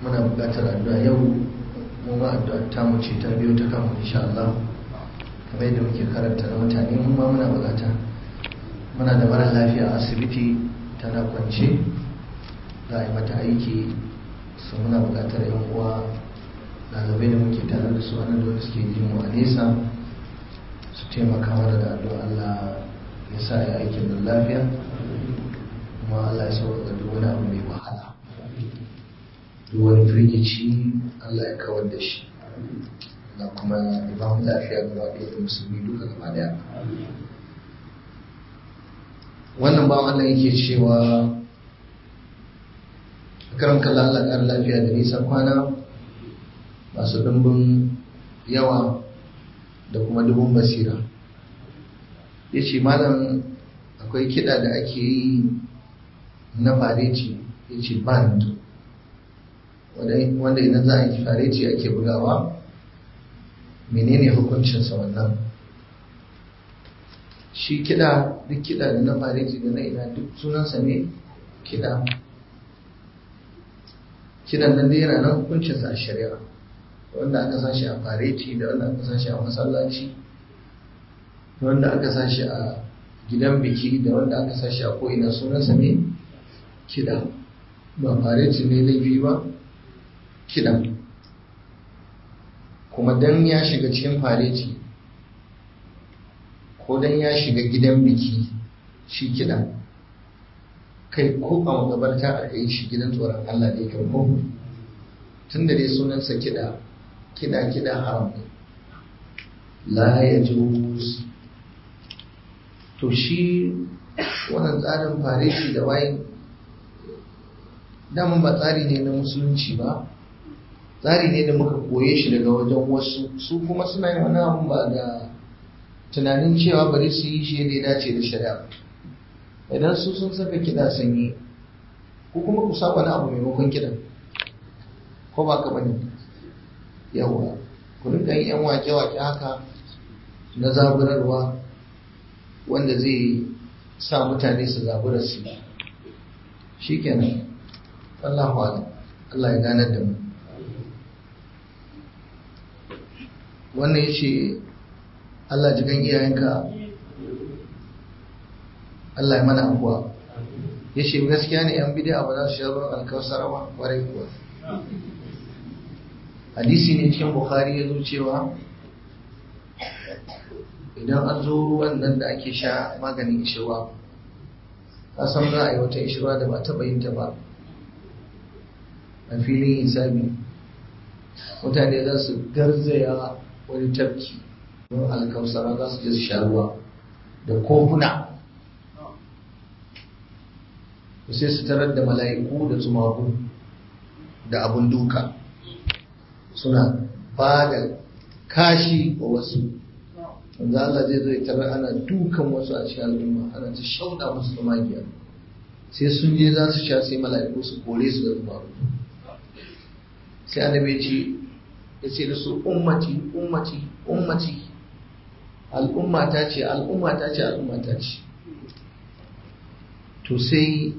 muna buƙatar addu'a yau mu ma addu'a ta mu ce ta biyo ta kanmu insha Allah kamar yadda muke karanta na mutane mun ma muna buƙata muna da mara lafiya a asibiti tana kwance za a yi mata aiki su muna buƙatar yan uwa ɗalibai da muke tare da su wani da suke jin mu a nesa su taimaka mana da addu'a Allah ya sa ya aikin da lafiya kuma Allah ya sauƙaƙa duk wani abu mai wahala duk wani firgici Allah ya kawar da shi na kuma ya ba mu lafiya gaba ɗaya da musulmi duka gaba ɗaya wannan ba Allah yake cewa karan kalla Allah ƙar lafiya da nisan kwana masu ɗumbin yawa da kuma dubun basira ya ce malam akwai kiɗa da ake yi na fareci ya ce band wanda idan za a yi fareci ake bugawa menene hukuncinsa wannan shi kiɗa duk kiɗa da na fareci da na ina duk sunansa ne kiɗa kiɗan nan dai yana nan hukuncinsa a shari'a wanda aka sashi a fareci da wanda aka sashi a masallaci da wanda aka sashi a gidan biki da wanda aka sashi a ko'ina sunansa ne kiɗa ba fareci ne laifi ba kiɗa kuma dan ya shiga cikin fareci ko dan ya shiga gidan biki shi kiɗa kai ko a magabarta a yi shi gidan tsoron Allah ne kan ko tun da dai sunansa kiɗa kiɗa kiɗa haram ne la ya juz to shi wannan tsarin fareti da wayin daman ba tsari ne na musulunci ba tsari ne da muka koye shi daga wajen wasu su kuma suna yin wani abu ba da tunanin cewa bari su yi shi yadda ya dace da shari'a idan su sun saka kiɗa sun yi ko kuma ku sa wani abu maimakon kiɗan ko ba ka bane yawa ku rinka yin yan wake-wake haka na zaburarwa wanda zai sa mutane su zabura su shi kenan Allahu ala Allah ya ganar da mu wannan ya ce Allah jikan iyayenka Allah ya mana abuwa ya ce gaskiya ne yan bidiya ba za su sha ruwan alkawasar ba kwarai kuwa hadisi ne cikin bukhari ya zo cewa idan an zo ruwan nan da ake sha maganin ishirwa a san za a yi wata ishirwa da ba taɓa yin ta ba a filin hisabi mutane za su garzaya wani tafki don alkausara za su je su sha ruwa da kofuna sai su tarar da mala'iku da tsumaku da abun duka suna ba da kashi wa wasu wanda Allah zai zo ya tarar ana dukan wasu a cikin al'umma ana ta shauɗa musu tsumagiya sai sun je za su sha sai mala'iku su kore su da tsumaku sai annabi ce ya ce da su ummati ummati ummati al'umma ta ce al'umma ta ce al'umma ta ce to sai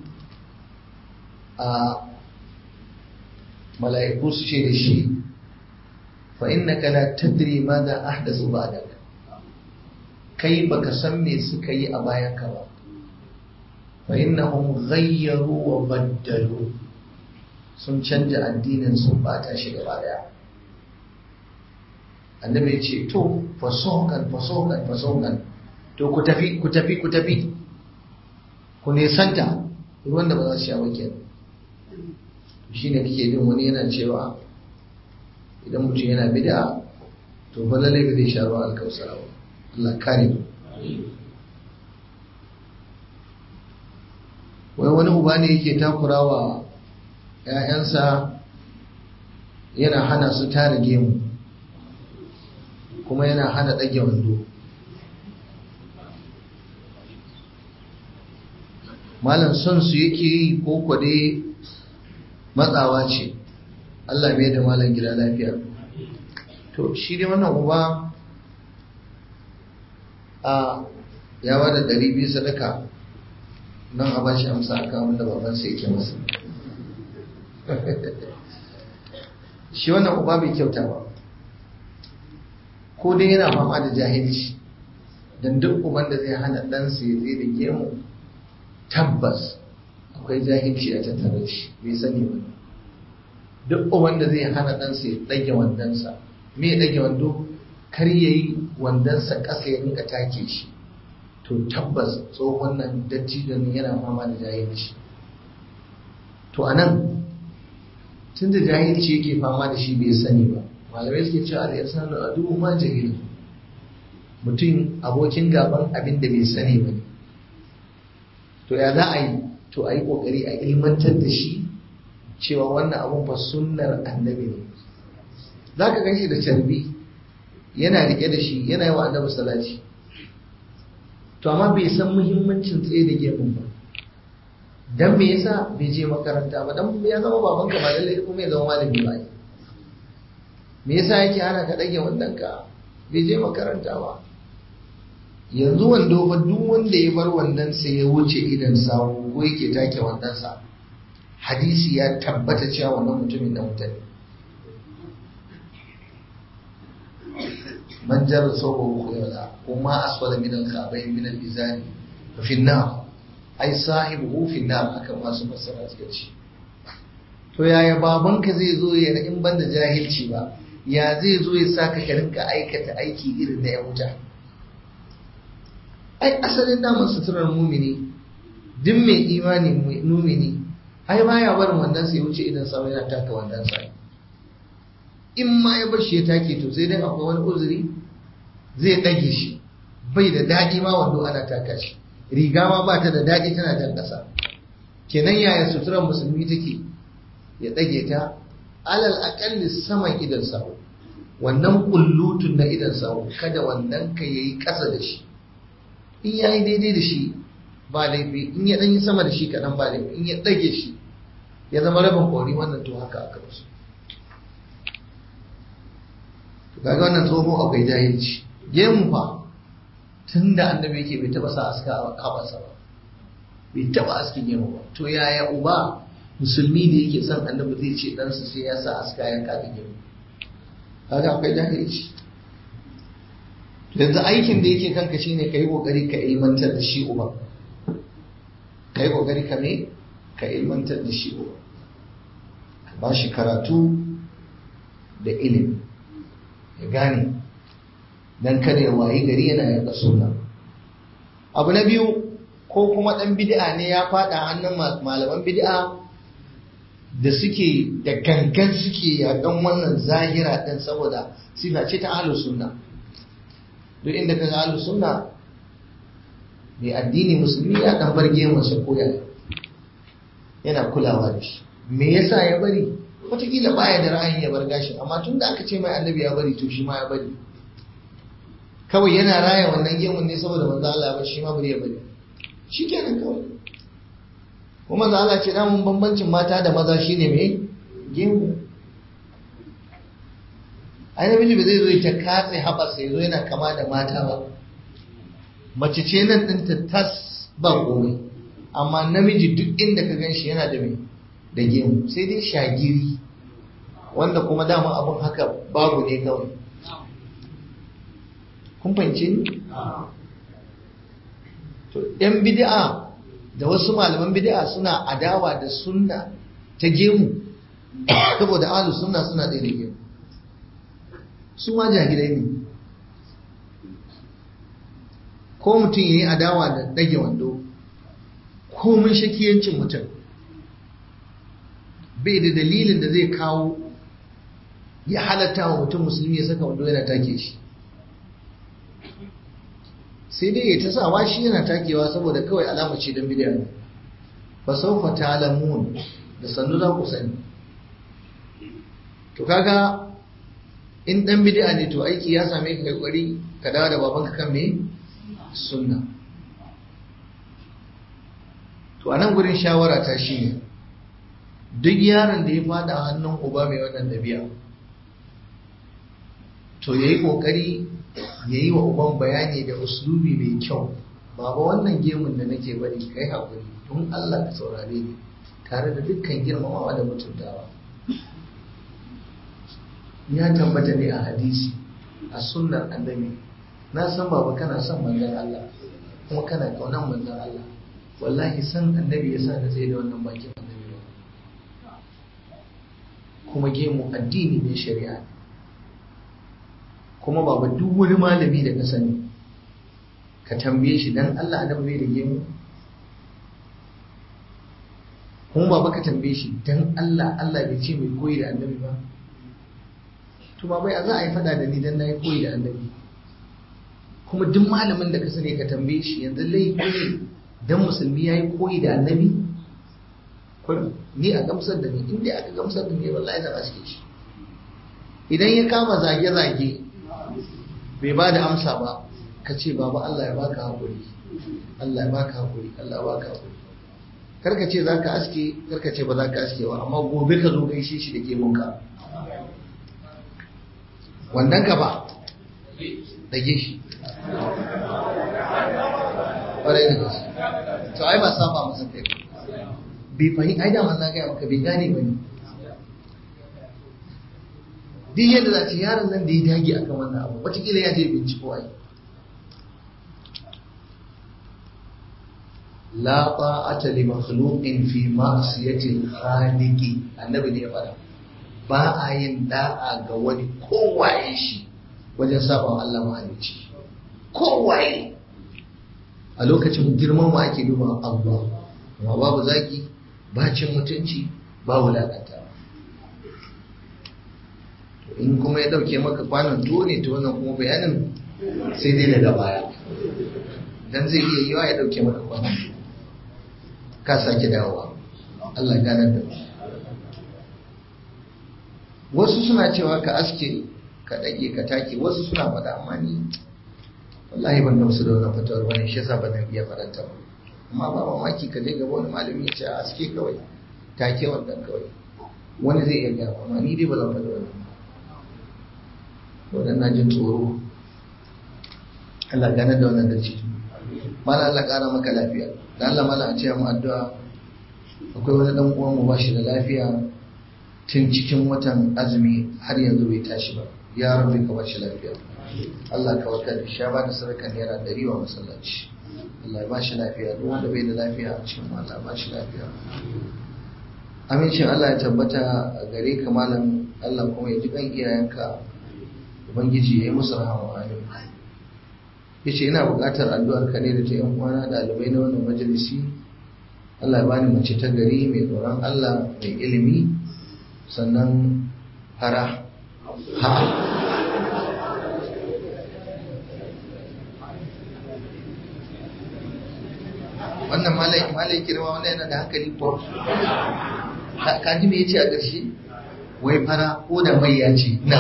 a mala'iku su ce da shi fa innaka la tadri ma da ahdathu ba'dak kai baka san me suka yi a bayan ka ba fa innahum ghayyaru wa baddalu sun canja addinin sun bata shi gaba daya annabi ya ce to fasokan fasokan fasokan to ku tafi ku tafi ku tafi ku nesanta ruwan da ba za su sha ba kenan shi ne kake jin wani yana cewa idan mutum yana bida to fa lalle ba zai sha ruwan alkausara ba Allah kare mu wai wani uba ne yake takurawa ‘ya'yansa yana hana su tara gemu kuma yana hana ɗage wando malam son su yake yi ko kwade matsawa ce Allah bai da malam gida lafiya to shi dai wannan uba a ya ba da ɗari biyu sadaka don a bashi amsa akan abin da babansa yake masa shi wannan uba bai kyauta ba ko dai yana fama da jahilci don duk uban da zai hana ɗansa ya tsaye da gemu tabbas akwai jahilci a tattare shi bai sani ba duk uban da zai hana ɗansa ya ɗage wandonsa me ya ɗage wando kar ya yi wandonsa ƙasa ya rinka take shi to tabbas tsohon nan dattijon yana fama da jahilci to a nan tun da jahilci yake fama da shi bai sani ba malamai suke cewa al-insanu adu ma jahil mutum abokin gaban abin da bai sani ba to ya za a yi to a yi kokari a ilmantar da shi cewa wannan abun fa sunnar annabi ne za ka gan shi da carbi yana rike da shi yana yi wa annabi salati to amma bai san muhimmancin tsaye da gemun ba dan me yasa bai je makaranta ba dan ya zama baban ka ba lalle kuma ya zama malami ba me yasa yake hana ka dage wannan ka bai je makaranta ba yanzu wando ba duk wanda ya bar wannan sa ya wuce idan sawu ko yake take wannan sa hadisi ya tabbata cewa wannan mutumin da mutane man jarra sawbahu khuyala kuma asfala min al-ka'bayn min al-izari fi an-nar ai sahibu fi nar aka masu fassara suka ce to yaya babanka zai zo ya in banda jahilci ba ya zai zo ya saka ka rinka aikata aiki irin na ya wuta ai asalin daman suturar mumini duk mai imani mumini ai baya barin wannan sai wuce idan sa yana taka wannan sa in ma ya bar shi ya take to sai dai akwai wani uzuri zai dage shi bai da daɗi ma wando ana taka shi riga ma ba ta da daɗi tana jan ƙasa kenan yaya suturar musulmi take ya ɗage ta alal aƙalli saman idan sawu wannan kullutun na idan sawu kada wannan ka yayi ƙasa da shi in ya yi daidai da shi ba laifi in ya ɗan yi sama da shi kaɗan ba laifi in ya ɗage shi ya zama rabin ƙori wannan to haka aka musu to kaga wannan tsoho akwai jahilci gemu fa tun da annabi yake bai taba sa aska a kafarsa ba bai taba askin gemu ba to yaya uba musulmi da yake son annabi zai ce ɗansa sai ya sa aska ya kaɗa gemu kaga akwai jahilci yanzu aikin da yake kanka shine ka yi ƙoƙari ka ilmantar da shi uba ka yi ƙoƙari ka me ka ilmantar da shi uba ka ba shi karatu da ilimi ya gane dan kada ya wayi gari yana yarda sunna abu na biyu ko kuma dan bid'a ne ya fada hannun malaman bid'a da suke da gangan suke yakan wannan zahira din saboda sifa ce ta ahlus sunna duk inda ka ga ahlus sunna mai addini musulmi ya dan barge masa koya yana kulawa da shi me yasa ya bari wataƙila baya da ra'ayin ya bar gashin amma tun da aka ce mai annabi ya bari to shi ma ya bari kawai yana raya wannan gemun ne saboda manzo Allah ba shi ma bari ya bari shi kenan kawai kuma manzo Allah ce damun bambancin mata da maza shine mai gemu ai namiji ba zai zo ta katse haɓarsa ya zo yana kama da mata ba mace ce nan ɗinta tas ba komai amma namiji duk inda ka gan shi yana da mai da gemu sai dai shagiri wanda kuma dama abin haka babu ne kawai kun fahimce ni to yan bid'a da wasu malaman bid'a suna adawa da sunna ta gemu saboda ahlu sunna suna da gemu su ma jahilai ne ko mutum yayi adawa da dage wando ko mun shakiyancin mutum bai da dalilin da zai kawo ya halatta wa mutum musulmi ya saka wando yana take shi sai dai ya ta sawa shi yana takewa saboda kawai alama ce don bidiyar ba saufa ta'lamun da sannu za ku sani to kaga in dan bid'a ne to aiki ya same ka kai kwari ka dawo da babanka kan me sunna to anan gurin shawara ta shine duk yaron da ya fada hannun uba mai wannan dabi'a to yayi kokari yayi wa uban bayani da uslubi mai kyau baba wannan gemun da nake bari kai hakuri don Allah ka saurare ni tare da dukkan girmamawa da mutuntawa ya tabbata ne a hadisi a sunnar annabi na san baba kana son manzon Allah kuma kana kaunan manzon Allah wallahi san annabi yasa na tsaye da wannan bakin annabi ba kuma gemu addini ne shari'a kuma baba duk wani malami da ka sani ka tambaye shi dan Allah annabi bai da gemu kuma baba ka tambaye shi dan Allah Allah bai ce mai koyi da annabi ba to baba ya za a yi fada da ni dan na yi koyi da annabi kuma duk malamin da ka sani ka tambaye shi yanzu laifi ne dan musulmi ya yi koyi da annabi ni a gamsar da ni inda aka gamsar da ni wallahi zan aske shi idan ya kama zage-zage bai ba da amsa ba ka ce baba Allah ya baka haƙuri Allah ya baka haƙuri Allah ya baka haƙuri karka ce za ka aske karka ce ba za ka aske ba amma gobe ka zo gaishe shi da gemunka wannan ka ba dage shi ƙwarai da gaske to ai ba saba masa kai bai fahim ai da na gaya maka bai gane ba ne duk yadda za ce yaron nan da ya dage akan wannan abu wataƙila ya je binciko ai la ta'ata li makhluqin fi ma'siyati al-khaliq annabi ne ya fara ba a yin da'a ga wani kowaye shi wajen saba wa Allah mahalicci kowaye a lokacin girman mu ake duba Allah amma babu zaki ba cin mutunci ba wulakanta in kuma ya dauke maka kwanan tuwo ne to wannan kuma bayanin sai dai daga baya dan zai iya yiwa ya dauke maka kwanan tuwo ka sake dawowa Allah ganar da wasu suna cewa ka aske ka dage ka take wasu suna faɗa amma ni wallahi ban gamsu da wannan fatawar wani shi yasa ba zan iya faranta ba amma ba mamaki ka je gaba wani malami ya ce a aske kawai take wannan kawai wani zai iya gaya amma ni dai ba zan faɗi wannan wannan na jin tsoro Allah ganar da wannan dace mala Allah ƙara maka lafiya da Allah mala a ce mu addu'a akwai wani dan uwan mu ba shi da lafiya tun cikin watan azumi har yanzu bai tashi ba ya rabbi ka bashi lafiya Allah ka warkar da shi ya bada sadaka naira ɗari wa masallaci Allah ya bashi lafiya duk wanda bai da lafiya a cikin Allah ba shi lafiya amincin Allah ya tabbata a gare ka malam Allah kuma ya ji kan iyayenka ubangiji ya yi musu rahama amin yace ina buƙatar addu'ar ka ne da ta yan uwana ɗalibai na wannan majalisi Allah ya bani mace ta gari mai tsoron Allah mai ilimi sannan fara ha wannan malai malai kirma wannan yana da hankali ko ka ji me yace a ƙarshe wai fara ko da mai ya ce na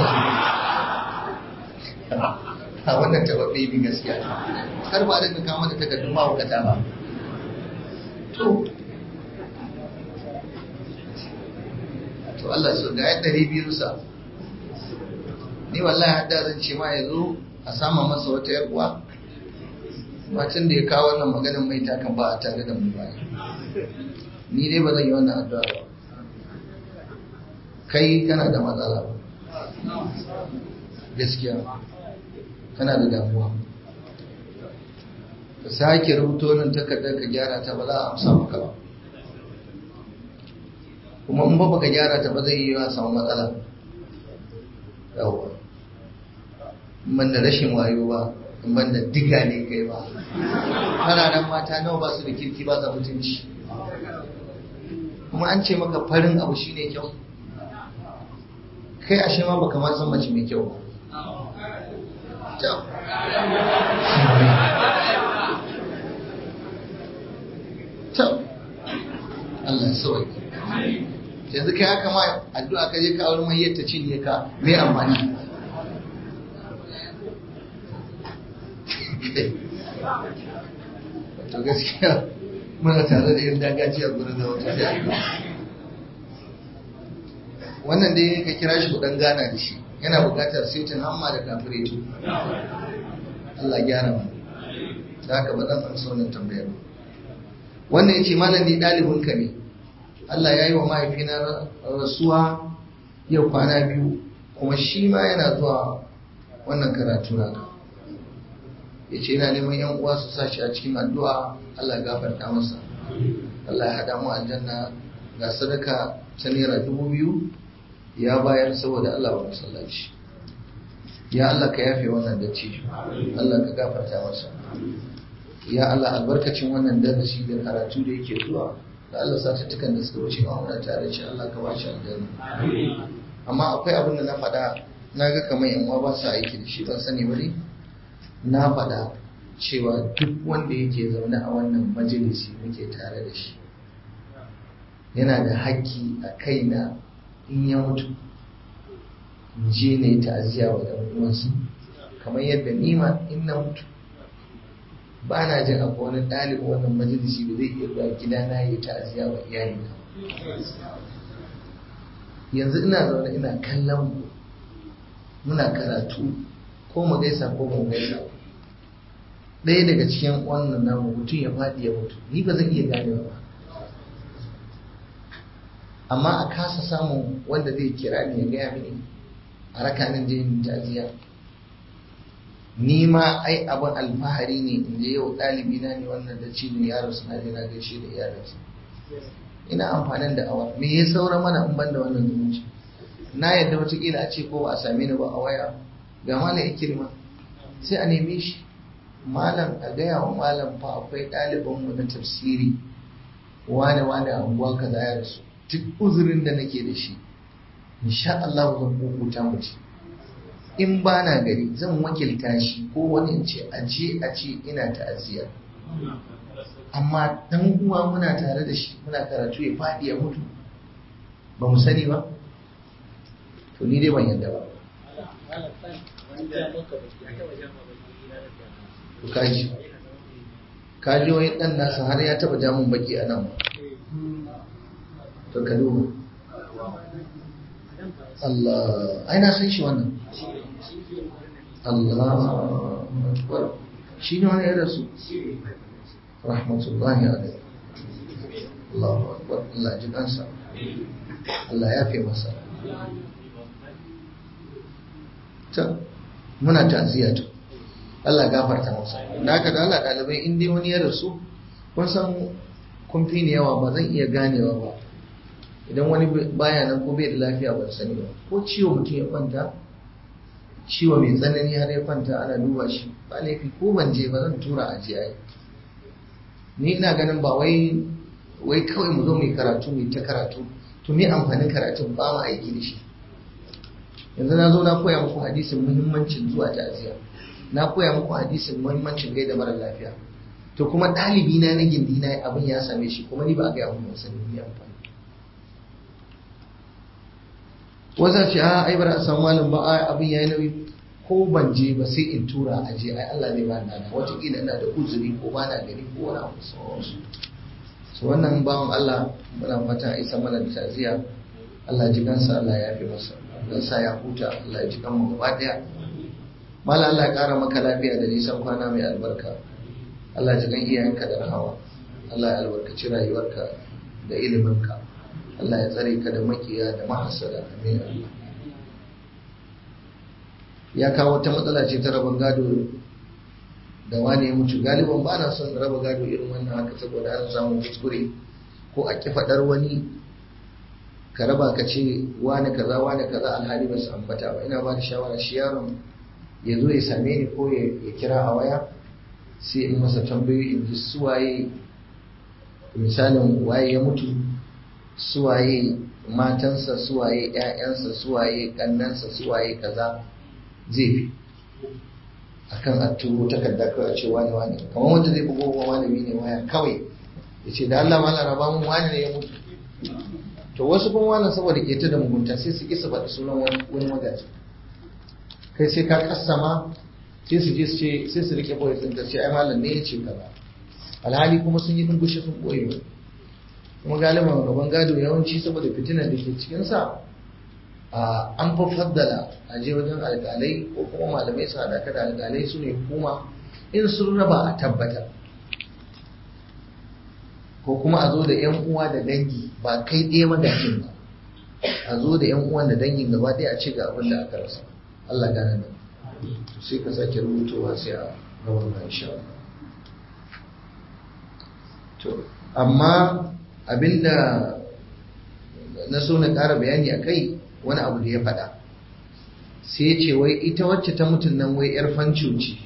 a wannan tababbe bi gaskiya kar ba da kama da takardun mawukata ba to to Allah so ga yadda biyun sa ni wallahi hadda zan ce ma yazo a sama masa wata yar uwa macin da ya kawo wannan maganin mai takan ba a tare da mu ba ni dai ba zan yi wannan addu'a ba kai kana da matsala gaskiya kana da damuwa ka sake rubuto nan takardar ka gyara ta ba za a amsa maka ba kuma in ba baka gyara ta ba zai yi wa samu matsala yawwa ban da rashin wayo ba in ban da diga ne kai ba fararen mata nawa ba su da kirki ba za mutunci kuma an ce maka farin abu shine kyau kai ashe ma baka ma san mace mai kyau ba Kyau. Allah ya sauke. yanzu kai haka ma addu'a ka je ka aure mai yadda cinye ka me amfani to gaskiya muna tare da yin dagaci a gurin da wata sai wannan dai ka kira shi kudan gana da shi yana buƙatar setin hamma da kafiretu Allah gyara mu da haka ba zan amsa wannan tambayar wannan yace malam ni ɗalibinka ne Allah ya yi wa mahaifina rasuwa yau kwana biyu kuma shi ma yana zuwa wannan karatu naka ya ce yana neman yan uwa su sashi a cikin addu'a Allah gafarta masa Allah ya haɗa mu aljanna ga sadaka ta naira dubu biyu ya bayar saboda Allah wa masallaci ya Allah ka yafe wannan dacci Allah ka gafarta masa ya Allah albarkacin wannan darasi da karatu da yake zuwa da Allah satuttukan da suka wuce ma muna tare shi Allah ka bashi aljanna amma akwai abin da na faɗa na ga kamar yan uwa ba su aiki da shi ban sani ba ne na faɗa cewa duk wanda yake zaune a wannan majalisi muke tare da shi yana da haƙƙi a kaina in ya mutu in je na yi ta'aziyya wa ɗan uwansu kamar yadda ni ma in na mutu ba na jin akwai wani ɗalibin wannan majalisi da zai iya zuwa gida na yi ta'aziyya wa iyalina yanzu ina zaune ina kallon ku muna karatu ko mu gaisa ko mu gaisa ɗaya daga cikin wannan namu mutum ya faɗi ya mutu ni ba zan iya ganewa ba amma a kasa samun wanda zai kira ni ya gaya mini a rakanin je yin ta'aziyya ni ma ai abin alfahari ne in je yau ɗalibi na ne wannan da cibin yaro suna je na gaishe da iyalinsa ina amfanin da awa me ya saura mana in ban da wannan zumunci na yadda watakila a ce ko ba a same ni ba a waya ga malam ikirma sai a neme shi malam a gaya wa malam fa akwai ɗalibanmu na tafsiri wane wane a unguwa kaza ya rasu duk uzurin da nake da shi insha Allah zan kukuta mutu in ba na gari zan wakilta shi ko wani in ce aje a ce ina ta'aziyya amma dan uwa muna tare da shi muna karatu ya faɗi ya mutu ba mu sani ba to ni dai ban yadda ba to kaji kaji wani dan nasa har ya taba jamun baki a nan to ka duba Allah ai na san shi wannan Allah akbar shi ne wani ya rasu rahmatullahi alaihi Allahu akbar Allah ji kansa Allah ya fi masa ta muna ta'aziyya to Allah gafarta masa da haka da Allah dalibai in dai wani ya rasu kun san kun fi ni yawa ba zan iya ganewa ba idan wani baya nan ko bai da lafiya ban sani ba ko ciwo mutum ya kwanta ciwo mai tsanani har ya kwanta ana duba shi ba laifi ko ban je ba zan tura a jiya ni ina ganin ba wai wai kawai mu zo mu yi karatu mu ta karatu to me amfanin karatun ba mu aiki da shi yanzu na zo na koya muku hadisin muhimmancin zuwa ta'aziya na koya muku hadisin muhimmancin gaida mara lafiya to kuma ɗalibi na na gindi na abin ya same shi kuma ni ba a gaya mun sani ni amfani wasa ce a ai bara a samu malam ba ai abin yayi nauyi ko ban je ba sai in tura a je ai Allah zai ba ni dana wataƙila ina da uzuri ko ba na gari ko wani abu sauransu so wannan bawan Allah muna fata a isa mana da taziya Allah ji kansa Allah ya fi masa Allah sa ya huta Allah ya ji kanmu gaba daya mala Allah ya ƙara maka lafiya da nisan kwana mai albarka Allah ya ji kan iyayenka da rahama Allah ya albarkaci rayuwarka da iliminka Allah ya tsare ka da makiya da mahasada amin Allah ya kawo wata matsala ce ta rabon gado da wani ya mutu galiban ba na son raba gado irin wannan haka saboda an samu kuskure ko a ki faɗar wani ka raba ka ce wani kaza wani kaza alhali ba su ambata ba ina ba da shawara shi yaron ya zo ya same ni ko ya kira a waya sai in masa tambayoyi in ji suwaye misalin waye ya mutu suwaye matansa suwaye ƴaƴansa suwaye ƙannansa suwaye kaza zai fi akan a turo takarda kawai a ce wani wani kamar wanda zai bugo wa malami ne waya kawai ya ce da Allah malam raba mun wani ne ya mutu to wasu kuma wannan saboda keta da mugunta sai su kisa faɗi sunan wani magaji kai sai ka kassama sai su je su ce sai su rike boye sun ce ai malam ne ya ce kaza alhali kuma sun yi dungushe sun boye kuma galiban gaban gado yawanci saboda fitinar da ke cikinsa an fa faddala a je wajen alƙalai ko kuma malamai su haɗa da alƙalai su ne hukuma in sun raba a tabbata ko kuma a zo da yan uwa da dangi ba kai ɗaya magajin ba a zo da yan uwan da dangin gaba ɗaya a ce ga abin da aka rasa Allah gane da sai ka sake rubutowa sai a rawar ba insha Allah to amma abinda na so na ƙara bayani a kai wani abu da ya faɗa sai ce wai ita wacce ta mutum nan wai 'yar fanco ce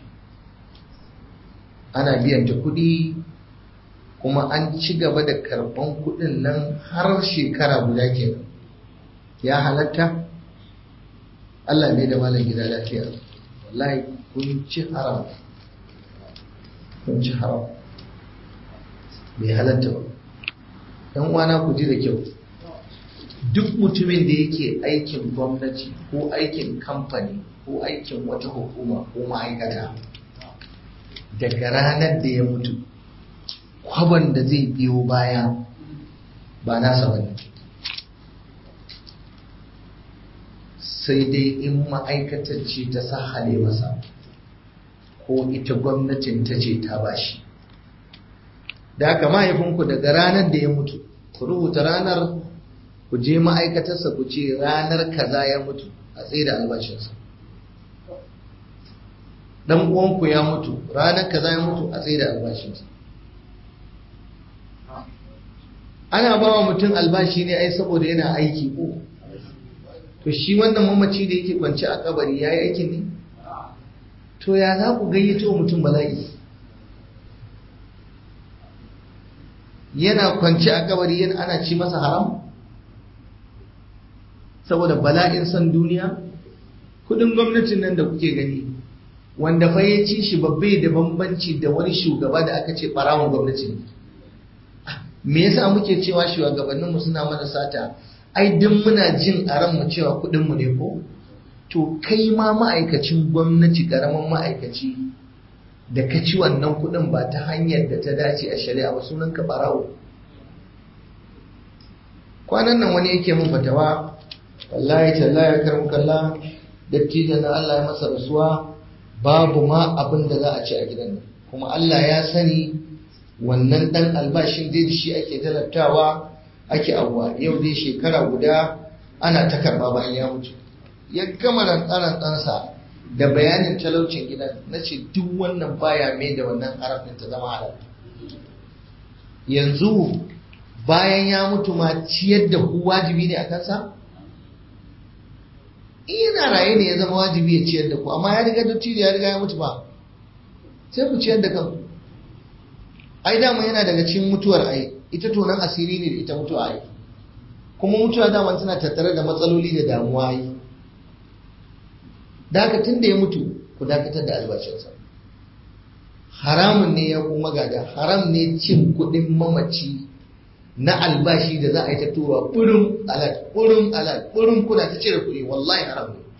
ana biyan ta kuɗi kuma an ci gaba da karɓan kuɗin nan har shekara guda kenan ya halatta Allah ne da malam gida lafiya wallahi kun ci haram kun ci haram bai halatta ba ɗan uwana ku ji da kyau duk mutumin da yake aikin gwamnati ko aikin kamfani ko aikin wata hukuma ko ma'aikata daga ranar da ya mutu kwaban da zai biyo baya ba nasa ba ne sai dai in ma'aikatar ce ta sahale masa ko ita gwamnatin ta ce ta bashi da haka mahaifinku daga ranar da ya mutu ku rubuta ranar ku je ma'aikatarsa ku ce ranar kaza ya mutu a tsaye da albashinsa dan uwanku ya mutu ranar kaza ya mutu a tsaye da albashinsa ana ba wa mutum albashi ne ai saboda yana aiki ko to shi wannan mamaci da yake kwance a kabari ya yi aikin ne to ya za ku gayyato mutum bala'i yana kwance a kabari yana ana ci masa haram saboda bala'in san duniya kudin gwamnatin nan da kuke gani wanda fa ya ci shi babbe da bambanci da wani shugaba da aka ce barawon gwamnati ne me yasa muke cewa shugabanninmu suna mana sata ai duk muna jin a ranmu cewa kudinmu ne ko to kai ma ma'aikacin gwamnati karamin ma'aikaci da ka ci wannan kudin ba ta hanyar da ta dace a shari'a ba sunan ka barawo kwanan nan wani yake min fatawa wallahi tallahi karam kalla dattijo na Allah ya masa rasuwa babu ma abin da za a ci a gidan nan kuma Allah ya sani wannan dan albashin dai da shi ake talabtawa ake abuwa yau dai shekara guda ana ta karba bayan ya mutu ya gama rantsaran ɗansa da bayanin talaucin gidan na ce duk wannan baya mai da wannan harafin ta zama halal yanzu bayan ya mutu ma ciyar da ku wajibi ne a kansa ina raye ne ya zama wajibi ya ciyar da ku amma ya riga dattijo ya riga ya mutu ba sai ku ciyar da kanku ai dama yana daga cikin mutuwar ai ita tonan asiri ne da ita mutuwa ai kuma mutuwa dama tana tattare da matsaloli da damuwa ai da haka tun da ya mutu ku dakatar da albashinsa haramun ne ya kuma gada haram ne cin kuɗin mamaci na albashi da za a yi ta tura burin alat burin alat burin kuna ta cire kuɗi wallahi haram ne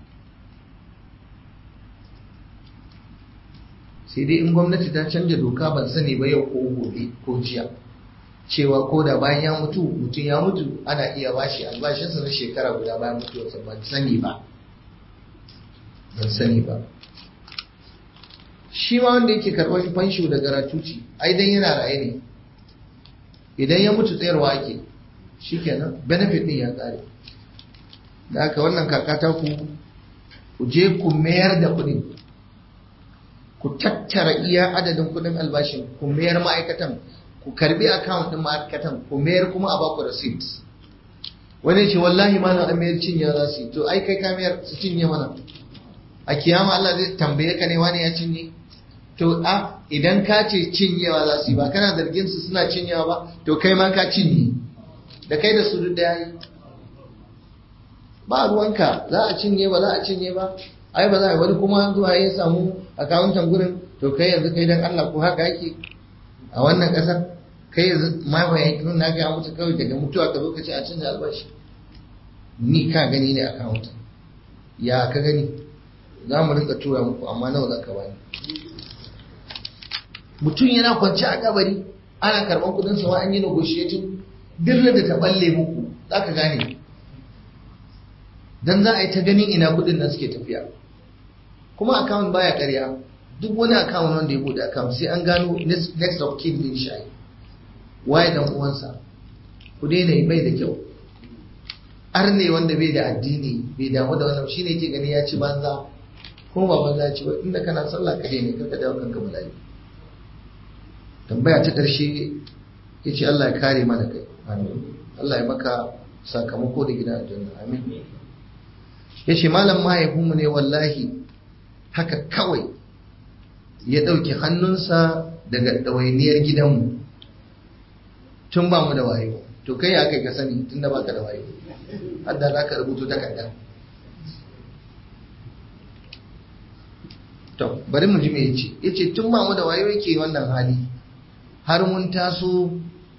sai dai in gwamnati ta canja doka ban sani ba yau ko gobe ko jiya cewa ko da bayan ya mutu mutum ya mutu ana iya bashi albashinsa na shekara guda bayan mutuwarsa ban sani ba ban sani ba shi ma wanda yake karɓar fansho da garatuci ai dan yana raye ne idan ya mutu tsayarwa ake shikenan benefit din ya kare da haka wannan kakata ku ku je ku mayar da kuɗin ku tattara iya adadin kuɗin albashin ku mayar ma'aikatan ku karbi account din ma'aikatan ku mayar kuma a baku receipt wani ce wallahi malam an mayar cinye za su yi to ai kai ka mayar su cinye mana a kiyama Allah zai tambaye ka ne wani ya cinye to a idan ka ce cinyewa za su yi ba kana zargin su suna cinyewa ba to kai ma ka cinye da kai da su duk da yayi ba ruwanka za a cinye ba za a cinye ba ai ba za a wani kuma zuwa ya samu akawuntan gurin to kai yanzu kai dan Allah ko haka yake a wannan kasar kai yanzu ma ba yankin na ga mutu kawai daga mutuwa ka zo ka ce a canza albashi ni ka gani ne akawuntan ya ka gani za mu rinka tura muku amma nawa za ka bani mutum yana kwance a kabari ana karɓar kudin sa an yi negotiating dirra da ta balle muku za ka gane dan za a yi ta ganin ina kudin nan suke tafiya kuma account baya ƙarya duk wani account wanda ya bude account sai an gano next of kin din shi waye dan uwansa ku daina yi bai da kyau arne wanda bai da addini bai damu da wannan shine yake gani ya ci banza kuma ba banza ya ci ba inda kana sallah ka ne ka dawo kanka bala'i tambaya ta ƙarshe ya ce Allah ya kare mana kai amin Allah ya maka sakamako da gidan aljanna amin ya ce malam mahaifinmu ne wallahi haka kawai ya ɗauki hannunsa daga ɗawainiyar gidanmu tun ba mu da wayo to kai ya kai ka sani tun da ba ka da wayo hadda za ka rubuto takarda to bari mu ji me yace yace tun ba mu da wayo yake wannan hali har mun taso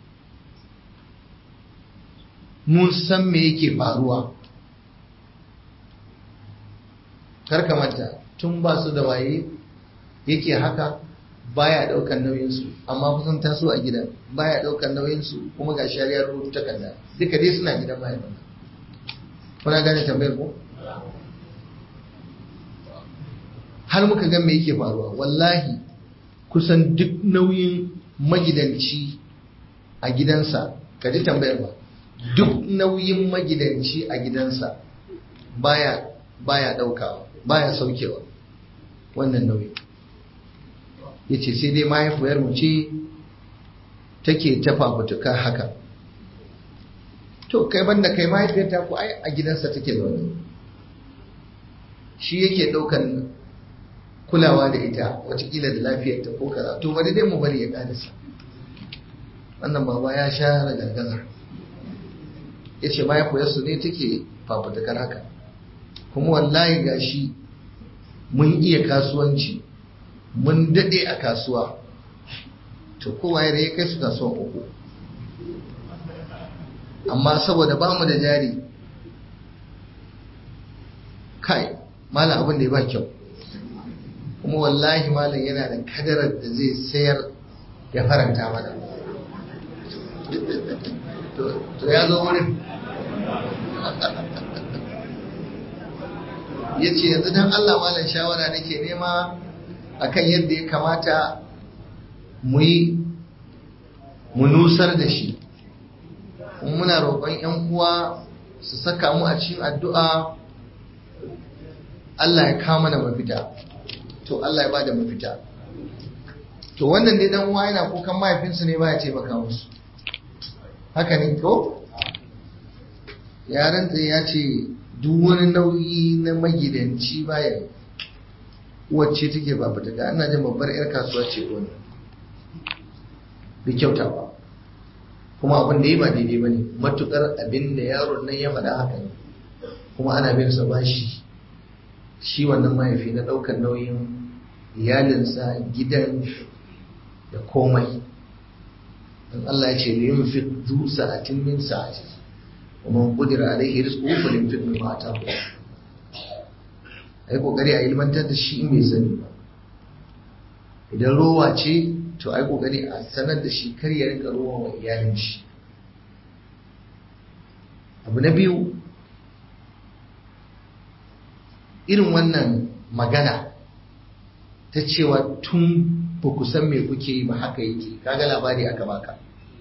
mun san me yake faruwa karka manta tun ba su da waye yake haka baya daukan nauyinsu amma kusan taso a gidan baya daukan nauyinsu kuma ga shari'ar rubutu takarda duka dai suna gidan mahaifin kuna gane tambayar ko har muka ga me yake faruwa wallahi kusan duk nauyin magidanci a gidansa ka ji tambayar ba duk nauyin magidanci a gidansa baya baya daukawa baya saukewa wannan nauyi yace sai dai mahaifiyar mu ce take ta fafutuka haka to kai banda kai mahaifiyar ta ku ai a gidansa take zaune shi yake daukan kulawa da ita watakila da lafiyar ta ko kaza to bari dai mu bari ya karisa wannan baba ya sha gargazar ya ce mahaifiyarsu ne take fafutukar haka kuma wallahi gashi mun iya kasuwanci mun daɗe a kasuwa to kowa ya kai su kasuwan uku amma saboda ba mu da jari kai malam abin da ya ba kyau kuma wallahi malam yana da kadarar da zai sayar ya faranta mana to ya zo wurin ya ce yanzu don Allah malam shawara nake nema akan yadda ya kamata mu yi mu nusar da shi muna roƙon 'yan uwa su saka mu a cikin addu'a Allah ya kama na mafita to Allah ya ba da mafita to wannan dai dan uwa yana kukan mahaifinsu ne ba ya taimaka musu haka ne ko yaran ya ce duk wani nauyi na magidanci baya wacce take ba fita ga ana jin babbar yar kasuwa ce wani bai kyauta ba kuma abin da yi ba daidai ba ne matukar abin da yaron nan ya faɗa haka ne kuma ana bin sa bashi shi wannan mahaifi na ɗaukar nauyin iyalinsa gidan da komai don Allah ya ce liyin fi zu sa'atin min sa'ati ومن قدر عليه رزقه فلينفق مما آتاه ai kokari a ilmantar da shi mai sani ba idan rowa ce to ai kokari a sanar da shi kar ya rinka rowa wa iyalin shi abu na biyu irin wannan magana ta cewa tun ba ku san me kuke yi ba haka yake kaga labari aka baka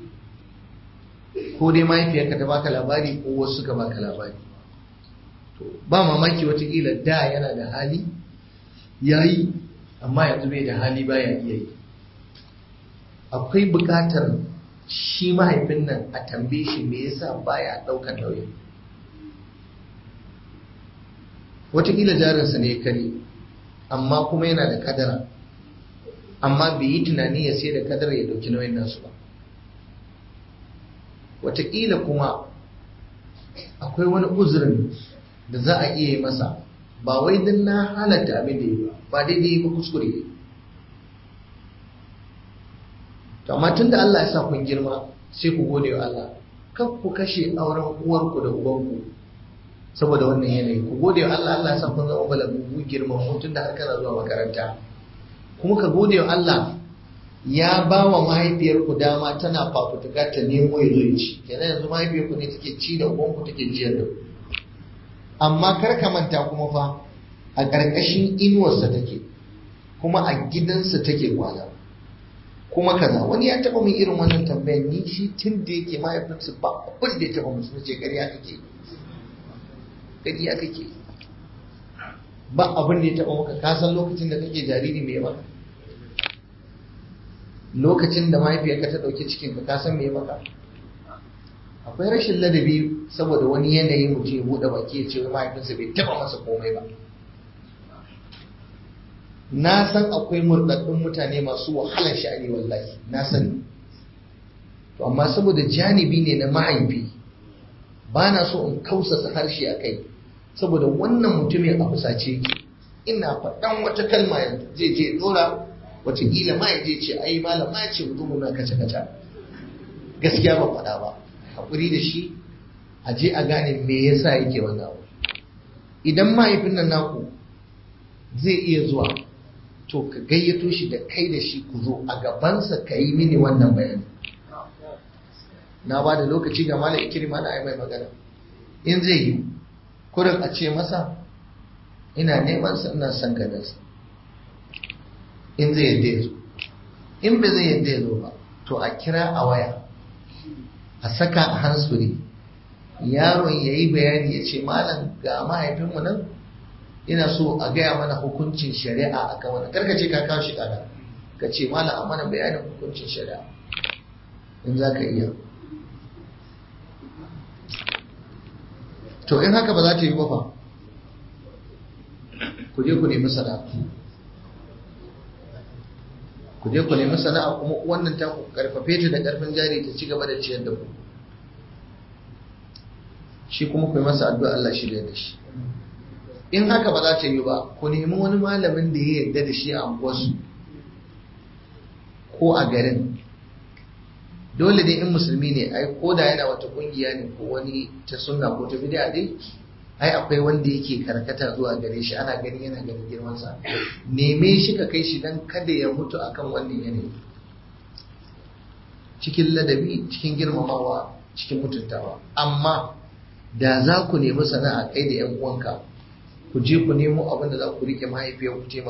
ko dai mahaifiyarka ta baka labari ko wasu ka baka labari to ba mamaki watakila da yana da hali ya yi amma yanzu bai da hali baya iya yi akwai bukatar shi mahaifin nan a tambaye shi me yasa baya ɗaukar nauyin watakila jarinsa ne ya kare amma kuma yana da kadara amma bai yi tunani ya sai da kadara ya ɗauki nauyin nasu ba wataƙila kuma akwai wani uzurin da za a iya yi masa ba wai don na halatta abin da yi ba ba daidai ba kuskure ne to amma tun da Allah ya sa kun girma sai ku gode wa Allah kan ku kashe auren uwarku da ubanku saboda wannan yanayi ku gode wa Allah Allah ya sa kun zama balagu girma tun da har kana zuwa makaranta kuma ka gode wa Allah ya ba wa mahaifiyarku dama tana fafutuka ta nemo ya zo ci kenan yanzu mahaifiyarku ne take ci da ubanku take jiyar da amma kar ka manta kuma fa a ƙarƙashin inuwarsa take kuma a gidansa take kwana kuma kaza wani ya taɓa min irin wannan tambayar ni shi tun da yake mahaifinsu ba abin da ya taɓa musu ce ƙarya kake ƙarya kake ba abin da ya taɓa maka ka san lokacin da kake jariri mai maka lokacin da mahaifiyarka ta ɗauki cikin ka san me maka akwai rashin ladabi saboda wani yanayi mutum ya buɗe baki ya ce mahaifinsa bai taɓa masa komai ba na san akwai murɗaɗɗun mutane masu wahalar sha'ani wallahi na sani to amma saboda janibi ne na mahaifi ba na so in kausasa harshe a kai saboda wannan mutumin a fusace yake ina faɗan wata kalma yanzu zai je ɗora wataƙila ma ya je ce ai malam ma ya ce mutum na kace kace gaskiya ba faɗa ba haƙuri da shi a je a gane me yasa yake wannan abu idan mahaifin nan naku zai iya zuwa to ka gayyato shi da kai da shi ku zo a gabansa ka yi mini wannan bayani na ba da lokaci ga malam ikirma na ai mai magana in zai yi kurin a ce masa ina neman sa ina son ganinsa in zai yadda ya zo in ba zai yadda ya zo ba to a kira a waya a saka a hansuri yaron ya yi bayani ya ce malam ga mahaifinmu nan ina so a gaya mana hukuncin shari'a a kan wannan karka ce ka kawo shi kana ka ce malam a mana bayanin hukuncin shari'a in za ka iya to in haka ba za ta yi ba fa ku je ku nemi sana'a ku je ku nemi sana'a kuma wannan ta ku karfafe ta da karfin jari ta ci gaba da ciyar da ku shi kuma ku yi masa addu'a Allah shi da shi in haka ba za ta yi ba ku nemi wani malamin da ya yarda da shi a unguwarsu ko a garin dole dai in musulmi ne ai ko da yana wata kungiya ne ko wani ta sunna ko ta bid'a dai ai akwai wanda yake karkata zuwa gare shi ana gani yana ganin girman sa neme shi ka kai shi dan kada ya mutu akan wannan yanayi cikin ladabi cikin girmamawa cikin mutuntawa amma da za ku nemi sana'a kai da yan uwanka ku je ku nemo abin da za ku rike mahaifiyar ku